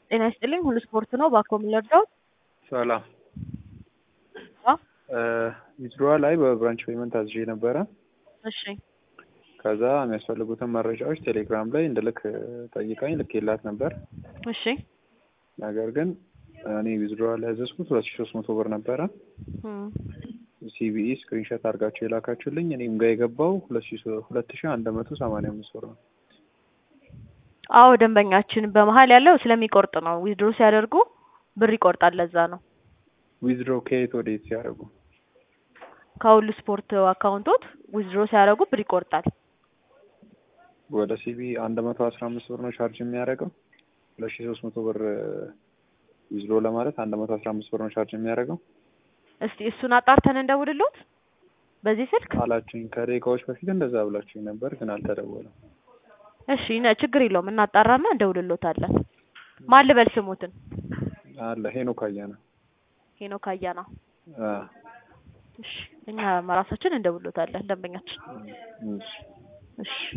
ጤና ይስጥልኝ ሁሉ ስፖርት ነው። ባኮ የምንወርደው ሰላም ዊዝድሮዋ ላይ በብራንች ፔመንት አዝዤ ነበረ። እሺ ከዛ የሚያስፈልጉትን መረጃዎች ቴሌግራም ላይ እንድልክ ጠይቃኝ ልኬላት ነበር። እሺ ነገር ግን እኔ ዊዝድሮዋ ላይ ያዘዝኩት ሁለት ሺ ሶስት መቶ ብር ነበረ። እም፣ ሲቢኢ ስክሪንሾት አድርጋችሁ የላካችሁልኝ እኔም ጋር የገባው ሁለት ሺ ሶ- ሁለት ሺ አንድ መቶ ሰማንያ አምስት ብር ነው። አዎ ደንበኛችን በመሀል ያለው ስለሚቆርጥ ነው። ዊዝድሮ ሲያደርጉ ብር ይቆርጣል። ለዛ ነው ዊዝድሮ ከየት ወደ የት ሲያደርጉ ከሁሉ ስፖርት አካውንቶት ዊዝድሮ ሲያደርጉ ብር ይቆርጣል። ወደ ሲቢኢ አንድ መቶ አስራ አምስት ብር ነው ቻርጅ የሚያደርገው። ሁለት ሺ ሶስት መቶ ብር ዊዝድሮ ለማለት አንድ መቶ አስራ አምስት ብር ነው ቻርጅ የሚያደርገው እስቲ እሱን አጣርተን እንደውልሎት በዚህ ስልክ። አላችሁኝ። ከደቂቃዎች በፊት እንደዛ ብላችሁኝ ነበር፣ ግን አልተደወለም። እሺ ነ- ችግር የለውም እናጣራና እንደውልሎታለን። ማን ልበል ስሙትን? አለ ሄኖክ አያና ሄኖክ አያና። አ፣ እሺ እኛ ራሳችን እንደውልሎታለን ደንበኛችን። እሺ እሺ